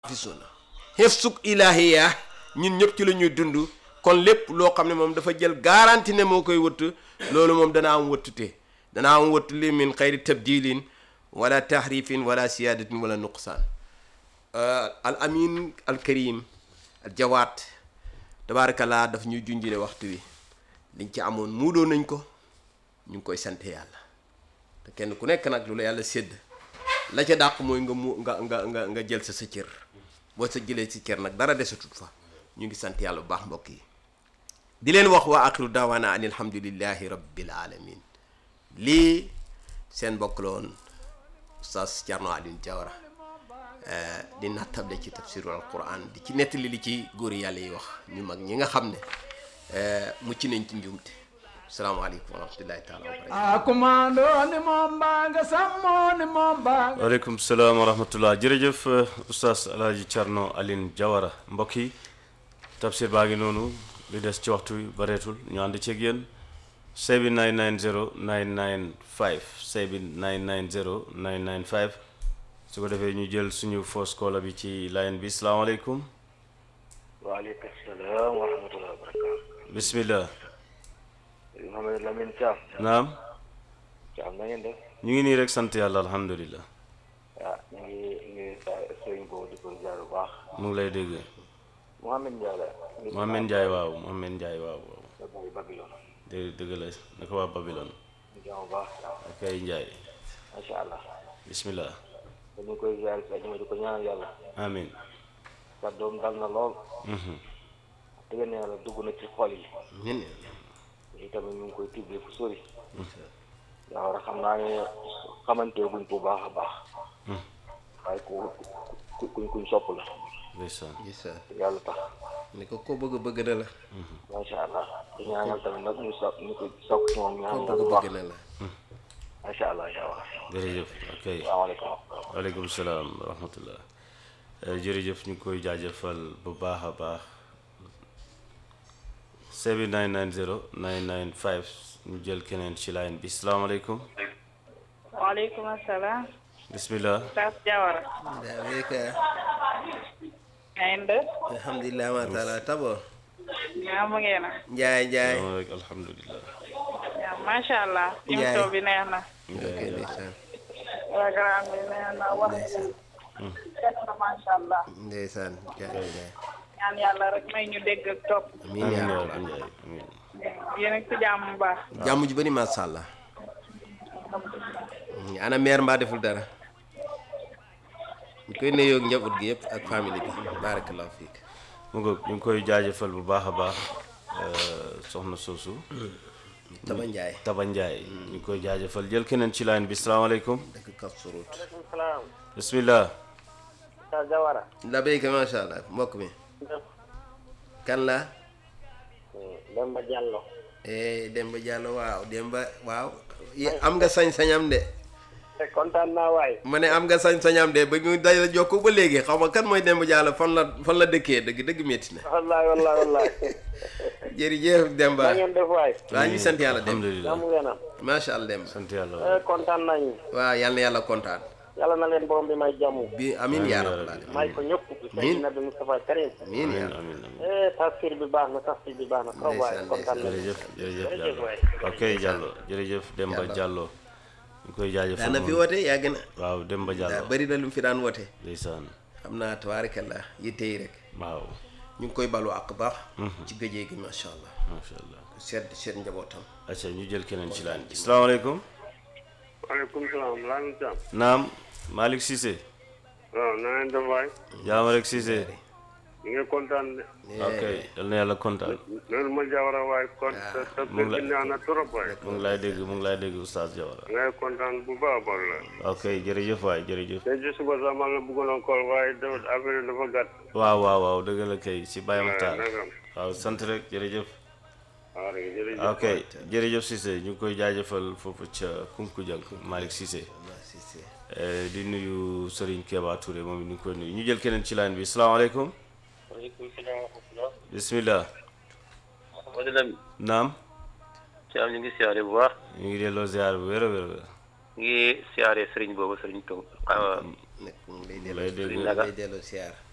muhaffisuna xefsug ilahiya ñun ñëpp ci la ñuy dund kon lépp loo xam ne moom dafa jël garanti ne moo koy wëtt loolu moom dana am wëttute dana am wëtt li min xayri tabdilin wala tahrifin wala siyadatin wala nuqsaan al amin al karim al jawaat tabarakallah daf ñuy junjile waxtu wi liñ ci amoon muudoo nañ ko ñu ngi koy sant yàlla te kenn ku nekk nag lu la yàlla sédd la ca dàq mooy nga mu nga nga nga nga jël sa sa cër boo sa jëlee si cër nag dara desatut fa ñu ngi sant yàlla bu baax mbokk yi di leen wax waa axiru daawaana an alhamdulillahi rabbil alamin lii seen mbokk la woon oustaz Thierno Alioune Diawara di nattable ci tafsirul alquran di ci nettali li ci góor yàlla yi wax ñu mag ñi nga xam ne mucc nañ ci njuumte salaamaaleykum wa rahmatullahi taala wa barakatu a commando ni moom baa nga sàmmoo ni moom baa nga waaleykum salaam wa rahmatullah jërëjëf oustaz alhaji Thierno Aline Diawara mbokk yi tafsir baa ngi noonu li des ci waxtu wi bareetul ñu ànd ceeg yéen sebi 990 995 sebi 990 995 su ko defee ñu jël suñu fausse caller bi ci line bi salaamaaleykum waaleykum salaam wa rahmatulah wa barakaatu. bismillah Mouhamed Lamine Thiam. naam Thiam na ngeen def. ñu ngi nii rek sant yàlla alhamdulilah ah ñu ngi ñu ngi sa sëriñ boobu di ko jaar bu baax. mu ngi lay dégg Mouhamed Ndiaye la. Mohamed Ndiaye waaw Mohamed Ndiaye waaw waaw la bàyyi Babylone. dégg dëgg la naka waa Babylone ñu jàmm bu baax. ak ay Ndiaye macha allah. bismillah dañu koy jaar si ajuma di ko ñaanal yàlla. amin sa doom dal na lool. Mhm. dëgg na yàlla dugg na ci xol yi. ñun lii tamit ñu ngi koy tibbee fu sori. yaa war a xam naa ne xamante guñ ko bu baax a baax. waaye ku ku kuñ kuñ sopp la. ndeysaan gis nga te yàlla tax. ni ko ko bëgg bëgg na la macha allah di ñaanal tamit nag ñu sopp ñu ko sopp ci moom ko ñaanal bëgg bu baax bëgg na la macha allah incha allah. jërëjëf ok salaamaaleykum. waaleykum salaam wa rahmatullah Eh, jërëjëf ñu ngi koy jaajëfal bu baax a baax 7990 995 ñu jël keneen ci line bi salaamaaleykum waaleykum salaam. bismillah Oustaz Diawara. daa weka ngeen def. alhamdulillah ma taala tabo ñaamu ngeen a. njaay njaay moom rek alhamdulilah yaa macha allah. Ndiaye. émission bi neex na. ok ndeysaan programme bi neex na wax ndeysaan def na macha allah. ndeysaan njaay njaay ñaan yàlla rek may ñu dégg ak topp. amiin amiin yaa yaa rabbal rabbi Njaay amiin yéen a ngi ci jàmm bu baax. jàmm ju bëri macha allah ana meer mbaa deful dara ñu koy nuyoog njaboot gi yëpp ak famille bi barakallahu fiik mu ngoog ñu ngi koy jaajëfal bu baax a baax eh, soxna soosu taba njaay Taba Njaay ñu ngi koy jaajëfal jël keneen ci line bi salaamaaleykum dëkk kaf surut salaam. bismillah Oustaz Diawara. la béyka macha allah mbokk mi kan la Demba Diallo. eh Demba Diallo waaw Demba waaw yi- am nga sañ-sañam de kontaan naa waay. ma ne am nga sañ-sañam de ba ñu day la jokko ba léegi xaw ma kan mooy Demba Diallo fan la fan la dëkkee dëgg dëgg métti na wallaay wallaay wallaay. jërëjëf Demba na ngeen def waay. waaw ñu sant yàlla Demba alhamdulilah jàmm ngeen am. macha allah Demba sant yàlla Eh, kontaan nañu. waaw yal na yàlla kontaan yàlla na leen borom bi may jàmm. bi amin yaa Amiin yaa rabbal rabbi. alamin may ko ñëpp. Seydina Nabi Mustafa Karim. amin yaa amiin rabbal amiin amiin eh tafsir bi baax na tafsir bi baax na. trop waay Ndeysaan, kontaan nañu. jërëjëf jërëjëf Jërëjëf Diallo waay. ok Diallo jërëjëf Demba Diallo. Diallo ñu koy jaajëfal daana fi moom. woote yàgg na waaw Demba daa Diallo bëri na lu mu fi daan woote ndeysaan xam naa tabaarakallah yitte yi rek waaw ñu ngi koy balu ak baax ci gëjee gi macha allah macha allah seet seet njabootam acca ñu jël keneen ci laan bi salaamaaleykum waaleykum salaam Lamine Thiam. naam Malick Cissé waaw na ngeen def waay. jaama rek Cissé ñu ngi kontaan de. ok yal na yàlla kontaan loolu ma Diawara waay kon te te mu ngi la- bi neex na trop waay. mu ngi lay dégg mu ngi lay dégg oustaz Diawara ngay kontaan bu baax a baax la. ok jërëjëf waay jërëjëf te ci suba sax man la bëggoon a kool waaye dafa affaire yi dafa gàtt. waaw waaw waaw dëgg la kay si Baye Makhtar nagam. waaw sant rek jërëjëf waaw rek jërëjëf. ok jërëjëf Cissé ñu ngi koy jaajëfal foofu ca Kunkujang Malick Cissé Eh, di nuyu Serigne Keba Touré moom it ñu ngi koy nuyu ñu jël keneen ci line bi salaamaaleykum waaleykum salaam wa rahmatulah. bismillah Modou Lamine. naam Thiam ñu ngi siyaare bu baax. ñu ngi delloo ziar bu wér a wér a wér ñu ngi siyaare Serigne boobu Serigne Tung. nekk mu ngi lay lay delloo dégg Naka. lay delloo siyaar